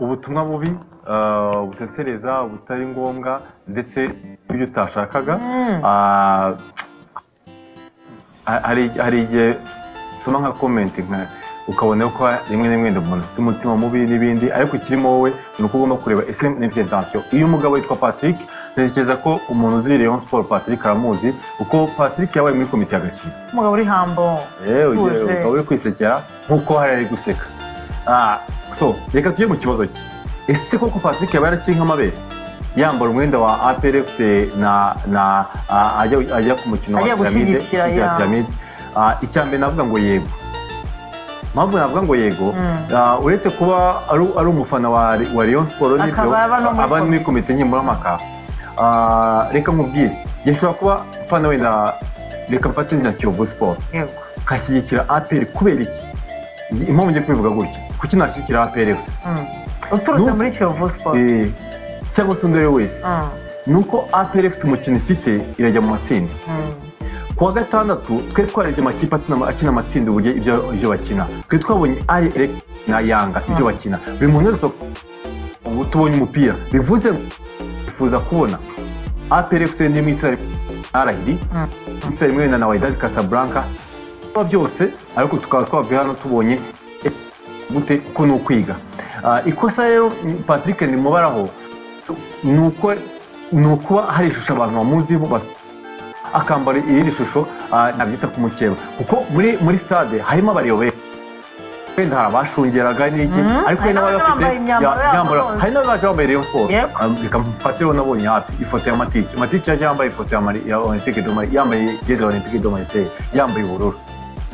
ubutumwa bubi ah, ubusesereza butari ngombwa ndetse n'ibyo utashakaga Ah, ha- hari hari igihe soma nka komenti nka ukabona ko rimwe na rimwe wenda umuntu afite umutima mubi n'ibindi ariko ikirimo wowe ni uko ugomba kureba ese n'ifite intensiyo iyo umugabo yitwa Patrick ntekereza ko umuntu uzi Rayon Sport Patrick aramuzi kuko Patrick yabaye muri komite y'agaciro umugabo uri hambo yewe Utuje. yewe ukaba uri kwisekera nk'uko hariya ari guseka Ah, so reka tujye mu kibazo cye ese koko patrick yaba yarakinye amabere yambara umwenda wa aprfc na na ah, ajya ajya ku mukino wa Ajya piramide gushyigikira, ushyigikira ya. piramide Ah, icya mbere navuga ngo yego mpamvu navuga ngo yego Mm. ah, uretse kuba ari ari umufana wa wa Rayon Sport n'ibyo, Akaba aba no muri aba ni muri komite nkemurampaka Ah, reka nkubwire yashobora kuba umufana wenda reka mfate na kiyovu siporo yego nkashyigikira aperi kubera iki Ngi- impamvu ngiye kubivuga gutya kuki nashyigikira aperi gusa Mm. uturutse Nu- muri kiyovu siporo Eh, cyangwa se undi ari we wese Mm, ni uko aperi umukino ifite irajya mu matsinda mm. ku wa gatandatu twe twarebye amakipe akina- akina amatsinda uburyo ibyo ibyo bakina twe twabonye ari elek na yanga ibyo Mm. bakina buri muntu wese ubu tubonye umupira bivuze ngo twifuza kubona aperi n'imwe itara arahiri Mm. itara rimwe wenda na wydad casablanca kuba byose ariko tukaba twavuye hano tubonye gute uko ni ukwiga Ah, ikosa rero ni- patrick ndimubaraho ni uko ni ukuba hari ishusho abantu bamuziho bas- akambara iyindi shusho ah, nabyita ku mukeba kuko muri muri stade harimo abareba benshi. wenda hari abashungeraga n'iki Mhm. ariko hari Hari n'abari bafite n'abambaye imyambaro ya- yabo imyambaro- bose. hari n'abaje bambaye Rayon Sport Yego. Ah, reka mfatire nabonye hafi ifoto ya matiki matiki yaje yambaye ifoto ya Mari- ya Olympique de Marseille yambaye jezi ya Olympique de Marseille yambaye ubururu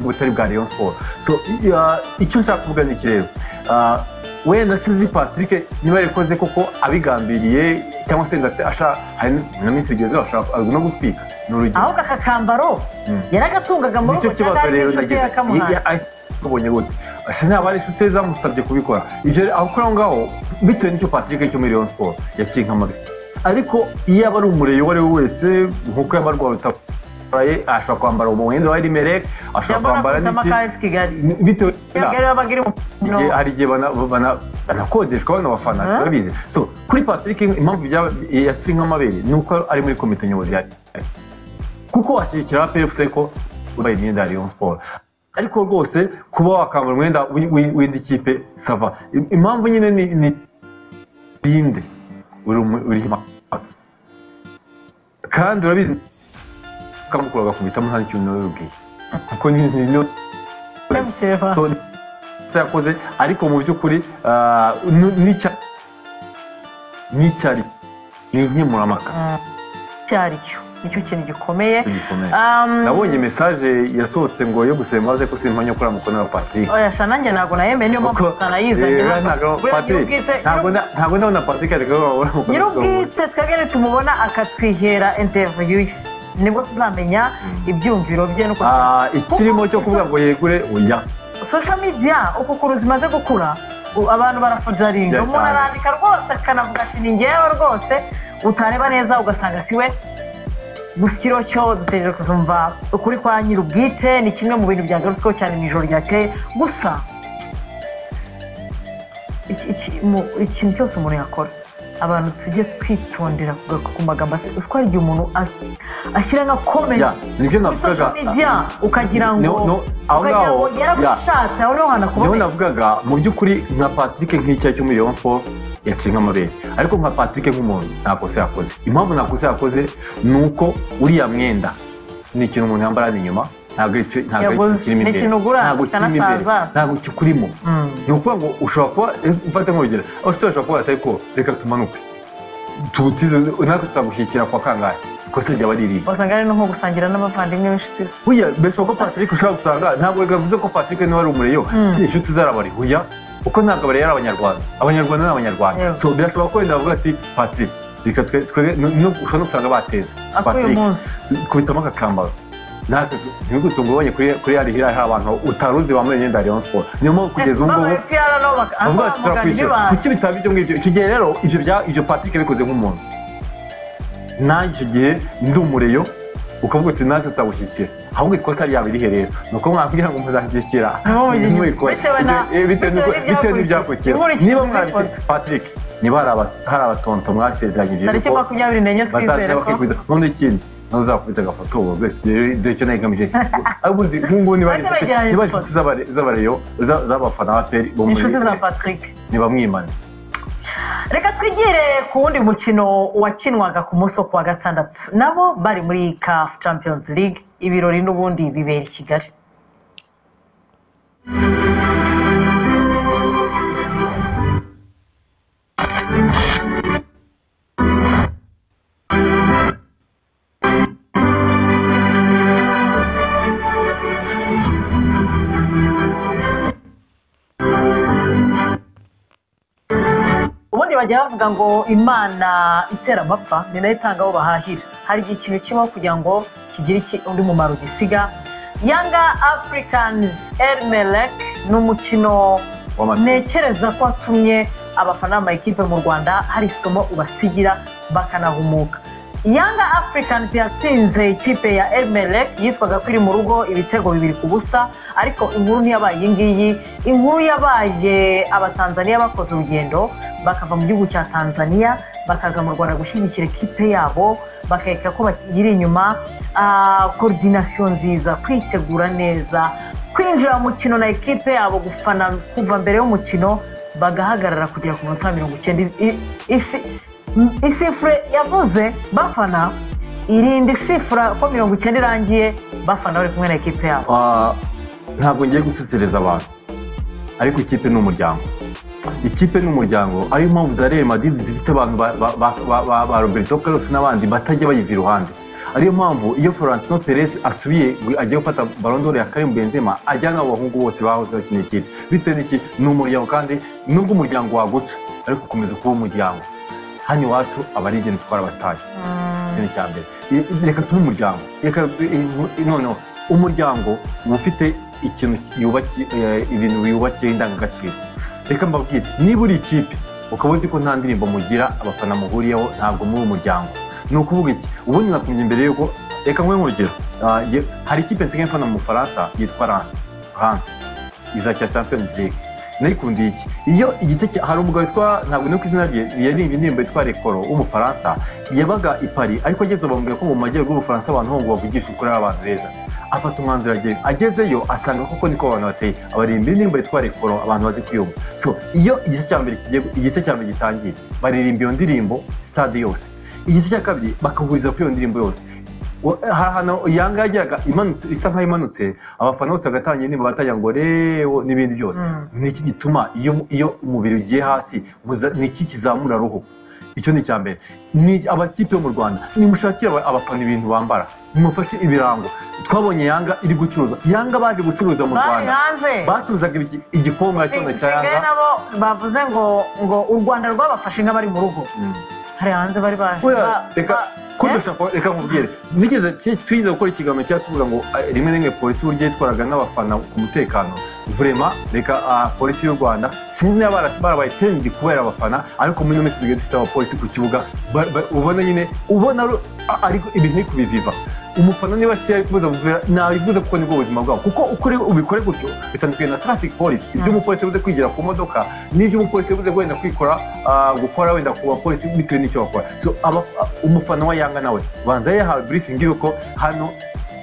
butari bwa Rayon Sport so i- ah, icyo nshaka kuvuga ni iki rero Ah, wenda sinzi Patrick niba yarikoze koko abigambiriye cyangwa se ngate ashaka hari na minsi bigezeho ashaka no gutwika ni urugero ahubwo aka kambaro Mm. yaragatungaga mu nicyo rugo kibazo rero nagize yakamuhaye kubonye gute ese ntabwo ari inshuti ze zamusabye kubikora ibyo rero aho kuri aho ngaho bitewe n'icyo patrick cyo muri Rayon Sport yakiye nk'amabi ariko iyo aba ari umureye uwo ari we wese nk'uko yaba arwaye utaraye ashobora kwambara umwenda wa erimereke ashobora kwambara yambara n'iki amakarasi kigali bitewe kigali yabaga iri mu Igihe- No. hari igihe bana- bana- banakodeshwa banabafana Mhm. turabizi so kuri patrick impamvu byaba- yaciye nk'amabere ni uko ari muri komite nyobozi ya kuko washyigikira pfc ko wambaye imyenda ya Rayon Sport ariko rwose kuba wakambara umwenda w'i- w'i- w'indi kipe sava Im- impamvu nyine ni- ni binde uri mu- uri hima- kandi urabizi kamukuru agakubitamo nta n'ikintu n'ubwiye kuko ni ni- ni mukeba so se yakoze ariko mu by'ukuri ah, nu- n'icya n'icyari ni inkemurampaka icyo ari cyo nicyo kintu gikomeye gikomeye Um, nabonye mesaje yasohotse ngo yo gusema maze ko simpanya kuri amukono wa Patrick oya sha nanjye ntabwo nayemeye niyo mpamvu Kuko- tutanayizanye Eh, hano. ntabwo- Buriya Patrick, nyir'ubwite- ntabwo na- ntabwo ndabona Patrick ariko wabona umukono nyir'ubwite twebwe tumubona akatwihera interview ye nibwo tuzamenya ibyiyumviro bye n'uko Ah, ikirimo cyo kuvuga ngo yegure oya social media uko ukuru zimaze gukura u- abantu barafujaringa Ya umuntu cyane. arandika rwose akanavuga ati ni ngewe rwose utareba neza ugasanga si we gusa ikiro cyo dutegereje kuzumva ukuri kwa nyir'ubwite ni kimwe mu bintu byagarutsweho cyane mu ijoro ryakeye gusa iki- iki- mu- ikintu cyose umuntu yakora abantu tujye twitondera kugaruka ku magambo ase uko hari igihe umuntu as- ashyira nka Ya, komenti nibyo kuri navugaga social media ukagira ngo No, no, aho ukagira ngaho, ngo yarabishatse aho niho niho hanakuboneka navugaga mu by'ukuri nka Patrick nk'icyaha cyo muri Rayon Sport yaciye nk'amabere ariko nka Patrick nk'umuntu nta kosa yakoze impamvu nta kosa yakoze ni uko uriya mwenda ni ikintu umuntu yambara hano inyuma ntabwo ari cyo- ntabwo ari ikintu Yaguze. kirimo Ni imbere ikintu ugura, ntabwo kirimo imbere kikanasaza. ntabwo kikurimo Mm. ni ukuvuga ngo ushobora kuba mfata nk'urugero abasore bashobora kuba batari ko reka tumanuke tubutize natwe tuzagushyigikira kwa kangahe ikosa ryaba ari irihe wasanga ari no nko gusangira n'abavandimwe b'inshuti ze Huya, mbese ko Patrick ushobora gusanga ntabwo bivuze ko Patrick niwe ari umureyo inshuti zarabari huya kuko ntabwo abari ari abanyarwanda abanyarwanda ni abanyarwanda Yego. so birashoboka ko wenda bavuga ati Patrick reka twe twe no- no- ushobora no gusanga bateze akuye Patrick umunsi kubitamo akakambaro natwe tu- ntibigutunge ubonye kuri kuri hariya hari abantu utaruzi bambaye imyenda ya Rayon Sport niyo mpamvu kugeza ubu ngubu Babaye PR nabo baka- aho bavuga ati bamugana turakwishyura bibanye. kuki bitaba ibyo ngibyo icyo gihe rero ibyo bya ibyo Patrick yabikoze nk'umuntu nanjye icyo gihe ndi umureyo ukavuga uti natwe tuzagushyigikira ahubwo ikosa ryawe rihe rero ni uko mwabwira ngo muzashyigikira ntimwikore Bitewe na- Eh, bitewe n'uko- bitewe bitewe n'ibyakurikiye n'ibyakurikiye. Inkurikije niba z'ifoto. mwabise patrick niba hari aba- hari abatonto mwasezeranyije tariki yuko makumyabiri n'enye twizere bazajya ko bakikwiza none ikindi nawe uzakubita agafata ubu dore icyo nari ngamije ahubwo undi nk'ubu niba ari Bajya inshuti- begeranya niba ari ifoto. inshuti z'abare- z'abareyo za- z'abafana ba peri bo muri inshuti za patrick ntibamwimane reka twigire ku wundi mukino wakinwaga ku munsi wo kuwa gatandatu nabo bari muri caf champions league ibirori n'ubundi bibera i kigali ubundi bajya bavuga ngo imana itera amapfa ni nayo itanga abo bahahira hari igihe ikintu kibaho kugira ngo kigire iki- undi mumaro gisiga yanga afurikanizi erimereke ni umukino w'amata ntekereza ko watumye abafana b'amakipe mu rwanda hari isomo ubasigira bakanahumuka yanga afurikanizi yatsinze ikipe ya emereke yitwaga ko iri mu rugo ibitego bibiri ku busa ariko inkuru ntiyabaye iyi ngiyi inkuru yabaye abatanzaniya bakoze urugendo bakava mu gihugu cya tanzania bakaza mu rwanda gushyigikira ikipe yabo bakereka ko bakiri inyuma Ah, koordinasiyo nziza kwitegura neza kwinjira mu mukino na ekipe yabo gufana kuva mbere y'umukino bagahagarara kugera ku minota mirongo icyenda I- isi- m- isifure yavuze bafana irinda isifura ko mirongo icyenda irangiye bafana bari kumwe na ekipe yabo Ah, ntabwo ngiye gusesereza abantu ariko ikipe ni umuryango ikipe ni umuryango ariyo mpamvu za real madrid zifite abantu ba, ba, ba, ba, ba, ba roberto carlos n'abandi batajya bayiva iruhande ariyo mpamvu iyo florentino perez asubiye gu- agiye gufata barondore ya karim benzema ajyana abo bahungu bose bahoze bakina ikipe bitewe n'iki ni umuryango kandi nubwo umuryango waguca ariko ukomeza kuba umuryango hano iwacu aba ari ikintu twari abataye ikintu cya mbere I- i- reka tube umuryango reka i- i- noneho umuryango uba ufite ikintu yubakiye ibintu yubakiye indangagaciro reka mbabwire niba uri ikipe ukaba uzi ko nta ndirimbo mugira abafana muhuriyeho ntabwo muri umuryango ni ukuvuga iki ubundi nakumye imbere yuko reka nkwe nk'urugero Ah, ye- hari ikipe nsigaye mfana mu bufaransa yitwa ransi ransi izakira champions league nayikundiye iki iyo igice cya- hari umugabo witwa ntabwo ni ku izina rye yaririmbye indirimbo yitwa rekoro w'umufaransa yabaga i Paris ariko ageze bambwira ko mu majyaruguru y'ubufaransa abantu ho ngo bavugishe ukuri ari abantu beza afata umwanzuro agiye agezeyo asanga koko niko abantu bateye abaririmba indirimbo yitwa rekoro abantu bazi kuyumva so iyo igice cya mbere kigiye igice cya mbere gitangiye baririmba iyo ndirimbo sitade yose igice cya kabiri bakahuriza kuri iyo ndirimbo yose Wa- hari ahantu yanga yageraga imanutse isa nkaho imanutse abafana bose bagatangira indirimbo batangira ngo rewo n'ibindi byose Mm. ni iki gituma iyo iyo umubiri ugiye hasi muza- ni iki kizamura roho icyo ni icya mbere ni abakipe yo mu rwanda nimushakire aba- abafana ibintu bambara nimufashe ibirango twabonye yanga iri gucuruza yanga baje gucuruza mu bari rwanda hanze bacuruzaga ibiki- igikombe cyane cya basigaye yanga nabo bavuze ngo ngo u rwanda rwabafashe nk'abari mu rugo Mm. hari hanze bari baje Oya, Ba- reka ba- Eh? kundusha ko- reka nkubwire nigeze twi- twigeze gukora ikiganiro cyari tuvuga ngo eh, rimwe na rimwe polisi uburyo yitwaraga n'abafana ku mutekano vurema reka ah, polisi y'u rwanda sinzi niba bara- barabaye tendi kubera abafana ariko muri ino minsi tugiye dufite abapolisi ku kibuga ba- ba- ubona nyine ubona ru- a- ariko ibintu ntiri kubiviva umufana niba kera yifuza kuvura ntabivuze kuko nibwo buzima bwabo kuko uko uri- ubikore gutyo bitandukanye na traffic police ibyo Mm. umupolisi yabuze kwigira ku modoka n'ibyo umupolisi yabuze wenda kwikora ah, gukora wenda ku bapolisi bitewe n'icyo bakora so aba- ah, umufana wa yanga nawe banza yahawe briefing y'uko hano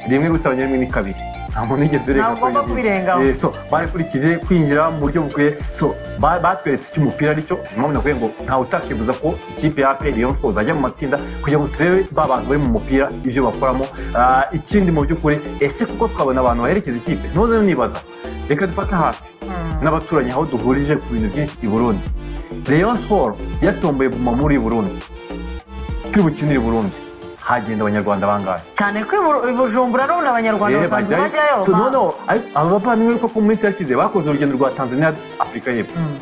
rimwe rutabonye rimwe ni kabiri nta muntu yigeze Ntabwo ugomba kubirengaho. Eh, so bakurikije kwinjira mu buryo bukwiye so ba- batweretse icyo umupira aricyo mpamvu nakubwiye ngo ntawe utakifuza ko ikipe ya aperi rayon sports ajya mu matsinda kugira ngo turebe ba bantu bari mu mupira ibyo bakoramo Ah, ikindi mu by'ukuri ese kuko twabona abantu baherekeza ikipe none nibaza reka dufate hafi Mm. n'abaturanyi aho duhurije ku bintu byinshi i burundi rayon sports yatomboye guma muri burundi turi bukinire i burundi hagenda abanyarwanda bangahe cyane ko i Bur- i bujumbura n'ubu abanyarwanda Eh, basanzwe bajyayo. bajyayo So, ba- noneho, ariko aba bavandimwe ko ku minsi yashize bakoze urugendo rwa tanzania afurika y'epfo Mm.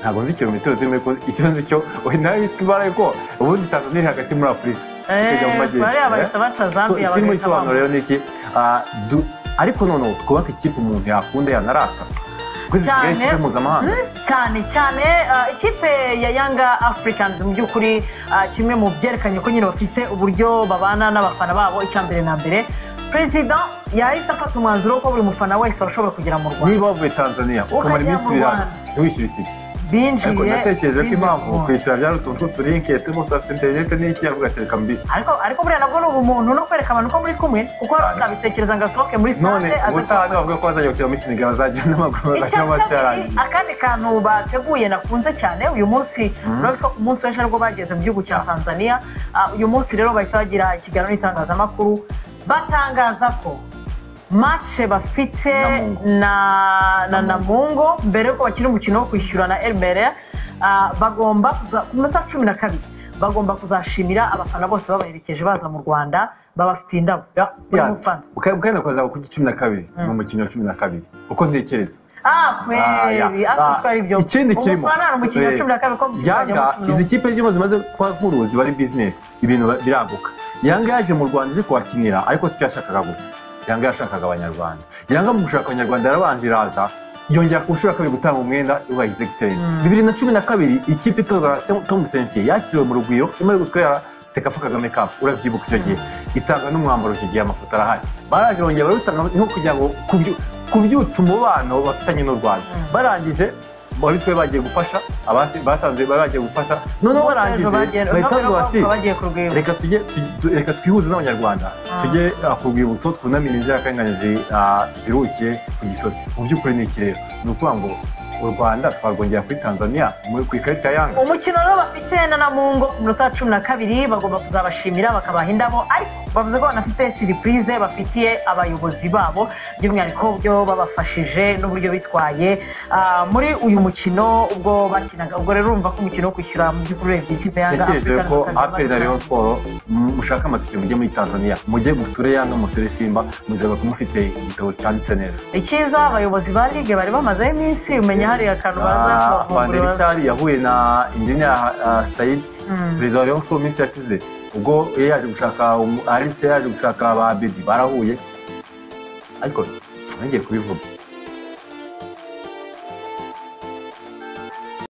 ntabwo nzi kilometero zirimo ariko icyo nzi cyo wenda bitubara ko ubundi tanzania iri hagati muri afurika ikajya mu Eh, majyepfo. bariya bahita baca So, zambiya ikirimo bagahita bambuka. gisobanuro rero ni iki Ah, du- ariko noneho twubake ikipe umuntu yakunda yanarata kuri cyane kigali mpuzamahanga Mm, cyane cyane uh, ikipe ya yanga africans mu by'ukuri uh, kimwe mu byerekanye ko nyine bafite uburyo babana n'abafana babo icya mbere na mbere perezida yahise afata umwanzuro ko buri mufana wese washobora kugera mu rwanda niba wavuye tanzania ukamara Ukajya iminsi mu ibiri hano Rwanda. ntiwishyure itike ariko binjiye natekereje ko binjiye impamvu mu Rwanda. kwishyura byari utuntu tw'uturinki ese bose bafite interineti n'iki avuga ati reka mbi ariko ariko buriya nabwo ni ubumuntu no kwereka abantu ko muri kumwe kuko hari uzabitekereza ngo asohoke muri none stade aze ubutaha bavuga ko bazajya gukina muri senegal bazajya n'amaguru bazajya Icya kabiri, bacyarangiye akandi kantu bateguye nakunze cyane uyu munsi urabona ko ku munsi w'ejo aribwo bageze mu gihugu cya tanzania Ah, uyu munsi rero bahise bagira ikiganiro n'itangazamakuru batangaza ko mace bafite Namungo. na na namungo mbere yuko bakina umukino wo kwishyura na elmere bagomba kuza- ku minota cumi na kabiri bagomba kuzashimira abafana bose babaherekeje baza mu rwanda babafitiye indabo buri mufana ukagenda kuza ku cumi na kabiri ni umukino wa cumi na kabiri uko ntekereza Ah, Ah, ya. kweri ariko twari ibyo Ah, ikindi kirimo umufana ni umukinnyi wa eh, cumi na kabiri ko mu yanga kiganiro izi kipe zirimo zimaze kuba nkuruzi ziba ari bizinesi ibintu ba- biraguka yanga yaje mu rwanda aje kuhakinira ariko si cyo yashakaga gusa yanga yashakaga abanyarwanda yanga mu gushaka abanyarwanda yarabanje iraza yongera ku nshuro ya kabiri gutanga umwenda wa his excellence bibiri na cumi na kabiri ikipe itorwa na Tom- tom sentier yakiriwe mu rugwiro imaze gutwara sekafa kagame cup urabyibuka icyo gihe itanga n'umwambaro icyo gihe amafoto arahari baraje bongera barabitanga niho kugira ngo kubyu- kubyutsa umubano bafitanye n'u rwanda Mm. barangije babitwe bagiye gufasha abasi batanze bari bagiye gufasha noneho Umunsi barangije w'ejo bagiye- bahita noneho bavuga bati bavuga bagiye ku rwibutso. reka tujye tu- tu- reka twihuze n'abanyarwanda tujye ah, ku rwibutso twunamire inzirakarengane zi- ah, zirukiye ku gisozi mu by'ukuri ni iki rero ni ukuvuga ngo u rwanda twarwongera kuri tanzania mu- ku ikarita ya yanga umukino rero bafite na namungo ku minota cumi na kabiri bagomba kuzabashimira bakabaha indabo ariko bavuze ko banafite siripurize bafitiye abayobozi babo by'umwihariko byo babafashije n'uburyo bitwaye Ah, muri uyu mukino ubwo bakinaga ubwo rero urumva ko umukino wo kwishyura mu by'ukuri urebye ikipe yanga ntekereje Africans ko bakaba aperi na bakina. leon siporo mu- mushaka amatike mujye muri tanzania mujye gusure yanga musure simba muzaba kumufite igitabo cyanditse neza icyiza abayobozi ba ligue bari bamazeho iminsi umenya hariya akantu baza Fanderi kubavumbura Shari yahuye na Engineer ah, Said Mm. perezida wa Rayon Sports mu minsi yashize ubwo yari yaje gushaka umu- Alice yaje gushaka ba Bedi barahuye ariko nongeye kubivuga